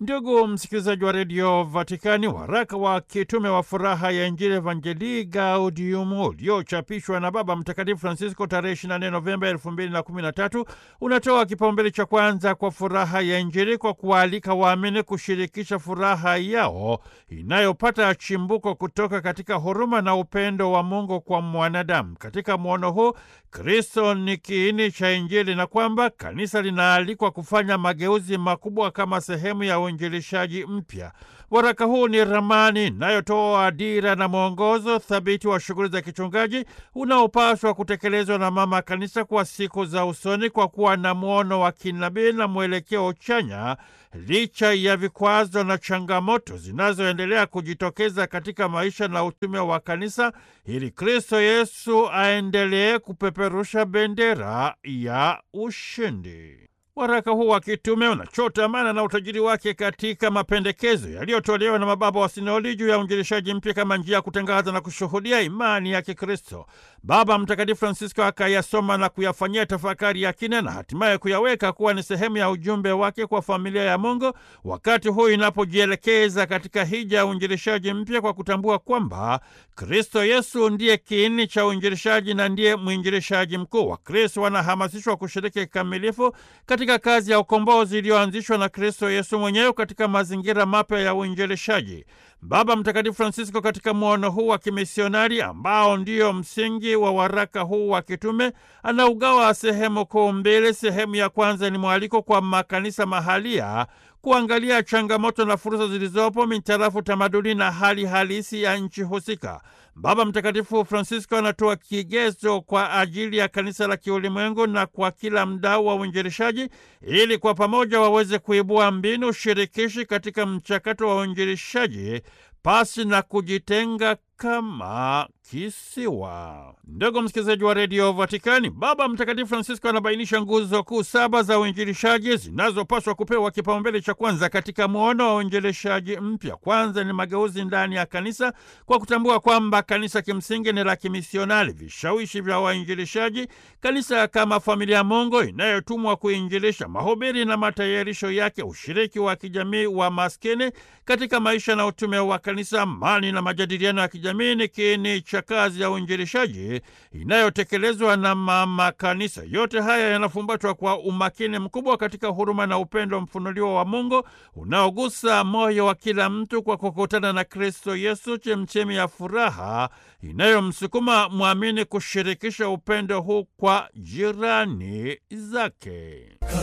Ndugu msikilizaji wa redio Vatikani, waraka wa kitume wa furaha ya Injili Evangelii Gaudium uliochapishwa na Baba Mtakatifu Francisco tarehe 24 Novemba 2013 unatoa kipaumbele cha kwanza kwa furaha ya Injili kwa kuwaalika waamini kushirikisha furaha yao inayopata chimbuko kutoka katika huruma na upendo wa Mungu kwa mwanadamu. Katika mwono huu, Kristo ni kiini cha Injili na kwamba kanisa linaalikwa kufanya mageuzi makubwa kama sehemu ya uinjilishaji mpya. Waraka huu ni ramani inayotoa dira na mwongozo thabiti wa shughuli za kichungaji unaopaswa kutekelezwa na mama kanisa kwa siku za usoni, kwa kuwa na mwono wa kinabii na mwelekeo chanya, licha ya vikwazo na changamoto zinazoendelea kujitokeza katika maisha na utume wa kanisa, ili Kristo Yesu aendelee kupeperusha bendera ya ushindi. Waraka huu wa kitume unachota maana na utajiri wake katika mapendekezo yaliyotolewa na mababa wa sinodi juu ya uinjilishaji mpya kama njia ya kutangaza na kushuhudia imani ya Kikristo. Baba Mtakatifu Francisco akayasoma na kuyafanyia tafakari ya kina na hatimaye kuyaweka kuwa ni sehemu ya ujumbe wake kwa familia ya Mungu wakati huu inapojielekeza katika hija ya uinjilishaji mpya kwa kutambua kwamba Kristo Yesu ndiye kiini cha uinjilishaji na ndiye mwinjilishaji mkuu. Wakristo wanahamasishwa kushiriki kikamilifu katika kazi ya ukombozi iliyoanzishwa na Kristo Yesu mwenyewe katika mazingira mapya ya uinjilishaji. Baba Mtakatifu Francisco katika mwono huu wa kimisionari ambao ndiyo msingi wa waraka huu wa kitume anaugawa sehemu kuu mbili. Sehemu ya kwanza ni mwaliko kwa makanisa mahalia kuangalia changamoto na fursa zilizopo mitarafu tamaduni na hali halisi ya nchi husika. Baba Mtakatifu Francisco anatoa kigezo kwa ajili ya kanisa la kiulimwengu na kwa kila mdau wa uinjilishaji ili kwa pamoja waweze kuibua mbinu shirikishi katika mchakato wa uinjilishaji pasi na kujitenga kama kisiwa. Ndugu msikilizaji wa redio Vatikani, Baba Mtakatifu Francisco anabainisha nguzo kuu saba za uinjilishaji zinazopaswa kupewa kipaumbele cha kwanza katika mwono wa uinjilishaji mpya. Kwanza ni mageuzi ndani ya kanisa kwa kutambua kwamba kanisa kimsingi ni la kimisionari. Vishawishi vya wainjilishaji, kanisa kama familia ya Mungu inayotumwa kuinjilisha, mahubiri na matayarisho yake, ushiriki wa kijamii wa maskini katika maisha na utume wa kanisa, amani na majadiliano ya kijamii ni kiini cha kazi ya uinjilishaji inayotekelezwa na mama kanisa. Yote haya yanafumbatwa kwa umakini mkubwa katika huruma na upendo mfunuliwa wa Mungu unaogusa moyo wa kila mtu kwa kukutana na Kristo Yesu, chemchemi ya furaha inayomsukuma mwamini kushirikisha upendo huu kwa jirani zake.